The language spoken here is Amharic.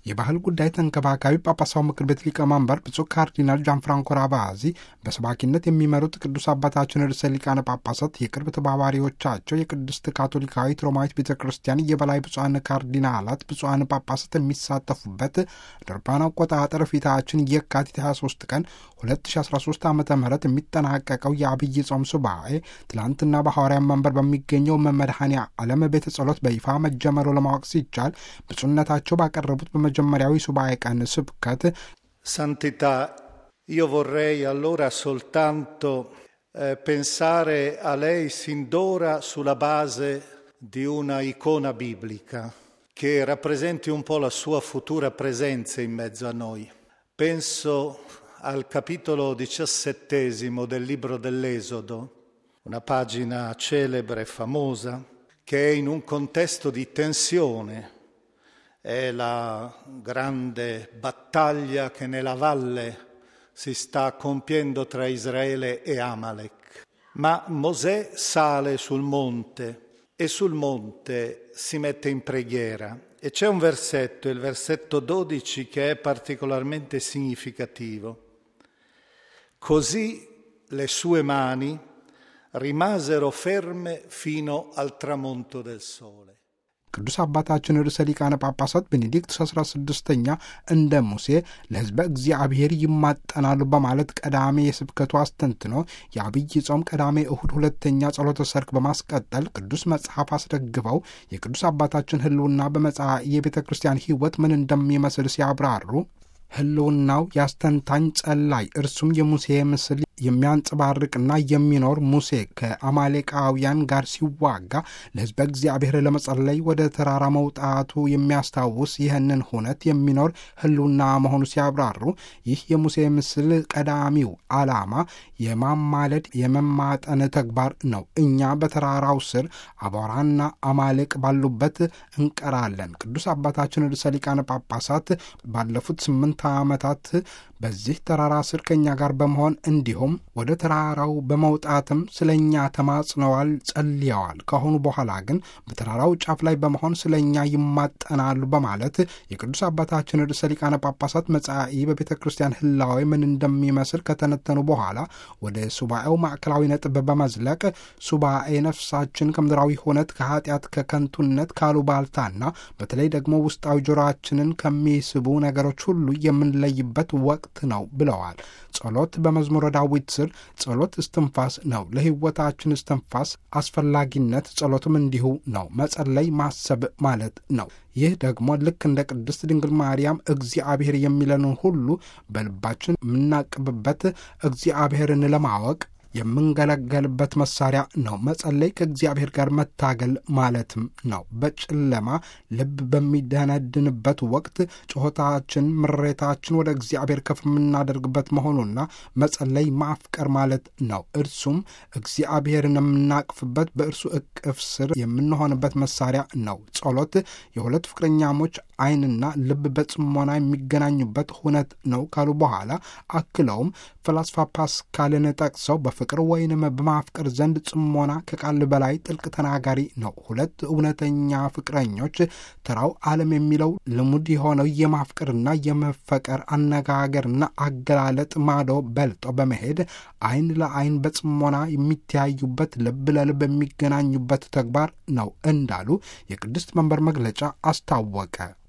የባህል ጉዳይ ተንከባካቢ ጳጳሳው ምክር ቤት ሊቀመንበር ብፁዕ ካርዲናል ጃንፍራንኮ ራቫዚ በሰባኪነት የሚመሩት ቅዱስ አባታችን ርዕሰ ሊቃነ ጳጳሳት የቅርብ ተባባሪዎቻቸው የቅድስት ካቶሊካዊት ሮማዊት ቤተ ክርስቲያን የበላይ ብፁዓን ካርዲናላት ብፁዓን ጳጳሳት የሚሳተፉበት አውሮፓውያን አቆጣጠር ፊታችን የካቲት 23 ቀን 2013 ዓ ም የሚጠናቀቀው የአብይ ጾም ሱባኤ ትላንትና በሐዋርያ መንበር በሚገኘው መመድኃኔ ዓለም ቤተ ጸሎት በይፋ መጀመሩ ለማወቅ ሲቻል ብፁዕነታቸው ባቀረቡት በመጀመሪያዊ ሱባኤ ቀን ስብከት Santità, io vorrei allora soltanto eh, pensare a lei sin d'ora sulla base di una icona biblica che rappresenti un po' la sua futura presenza in mezzo a noi. Penso al capitolo diciassettesimo del libro dell'Esodo, una pagina celebre e famosa, che è in un contesto di tensione è la grande battaglia che nella valle si sta compiendo tra Israele e Amalek. Ma Mosè sale sul monte e sul monte si mette in preghiera e c'è un versetto, il versetto 12, che è particolarmente significativo. Così le sue mani rimasero ferme fino al tramonto del sole. ቅዱስ አባታችን ርዕሰ ሊቃነ ጳጳሳት ቤኔዲክት አስራ ስድስተኛ እንደ ሙሴ ለሕዝበ እግዚአብሔር ይማጠናሉ በማለት ቀዳሜ የስብከቱ አስተንትኖ የአብይ ጾም ቀዳሜ እሁድ ሁለተኛ ጸሎተ ሰርክ በማስቀጠል ቅዱስ መጽሐፍ አስደግፈው የቅዱስ አባታችን ሕልውና በመጽሐ የቤተ ክርስቲያን ሕይወት ምን እንደሚመስል ሲያብራሩ ሕልውናው ያስተንታኝ ጸላይ እርሱም የሙሴ ምስል የሚያንጸባርቅና የሚኖር ሙሴ ከአማሌቃውያን ጋር ሲዋጋ ለሕዝበ እግዚአብሔር ለመጸለይ ወደ ተራራ መውጣቱ የሚያስታውስ ይህንን ሁነት የሚኖር ሕልውና መሆኑ ሲያብራሩ ይህ የሙሴ ምስል ቀዳሚው ዓላማ የማማለድ የመማጠን ተግባር ነው። እኛ በተራራው ስር አቧራና አማልቅ ባሉበት እንቀራለን። ቅዱስ አባታችን ርዕሰ ሊቃነ ጳጳሳት ባለፉት ስምንት ዓመታት በዚህ ተራራ ስር ከእኛ ጋር በመሆን እንዲሁም ወደ ተራራው በመውጣትም ስለ እኛ ተማጽነዋል፣ ጸልየዋል። ከአሁኑ በኋላ ግን በተራራው ጫፍ ላይ በመሆን ስለ እኛ ይማጠናሉ በማለት የቅዱስ አባታችን ርዕሰ ሊቃነ ጳጳሳት መጻኢ በቤተ ክርስቲያን ህላዌ ምን እንደሚመስል ከተነተኑ በኋላ ወደ ሱባኤው ማዕከላዊ ነጥብ በመዝለቅ ሱባኤ ነፍሳችን ከምድራዊ ሁነት ከኃጢአት፣ ከከንቱነት፣ ካሉባልታና በተለይ ደግሞ ውስጣዊ ጆሮአችንን ከሚስቡ ነገሮች ሁሉ የምንለይበት ወቅት ነው ብለዋል። ጸሎት በመዝሙረ ዳዊት ስር ጸሎት እስትንፋስ ነው፣ ለሕይወታችን እስትንፋስ አስፈላጊነት ጸሎትም እንዲሁ ነው። መጸለይ ማሰብ ማለት ነው። ይህ ደግሞ ልክ እንደ ቅድስት ድንግል ማርያም እግዚአብሔር የሚለንን ሁሉ በልባችን የምናቅብበት እግዚአብሔርን ለማወቅ የምንገለገልበት መሳሪያ ነው። መጸለይ ከእግዚአብሔር ጋር መታገል ማለትም ነው። በጨለማ ልብ በሚደነድንበት ወቅት ጩኸታችን፣ ምሬታችን ወደ እግዚአብሔር ከፍ የምናደርግበት መሆኑና መጸለይ ማፍቀር ማለት ነው። እርሱም እግዚአብሔርን የምናቅፍበት በእርሱ እቅፍ ስር የምንሆንበት መሳሪያ ነው። ጸሎት የሁለት ፍቅረኛሞች ዓይንና ልብ በጽሞና የሚገናኙበት ሁነት ነው ካሉ በኋላ አክለውም ፈላስፋ ፓስካልን ጠቅሰው በፍቅር ወይንም በማፍቀር ዘንድ ጽሞና ከቃል በላይ ጥልቅ ተናጋሪ ነው። ሁለት እውነተኛ ፍቅረኞች ተራው ዓለም የሚለው ልሙድ የሆነው የማፍቀርና የመፈቀር አነጋገርና አገላለጥ ማዶ በልጦ በመሄድ ዓይን ለዓይን በጽሞና የሚተያዩበት ልብ ለልብ የሚገናኙበት ተግባር ነው እንዳሉ የቅድስት መንበር መግለጫ አስታወቀ።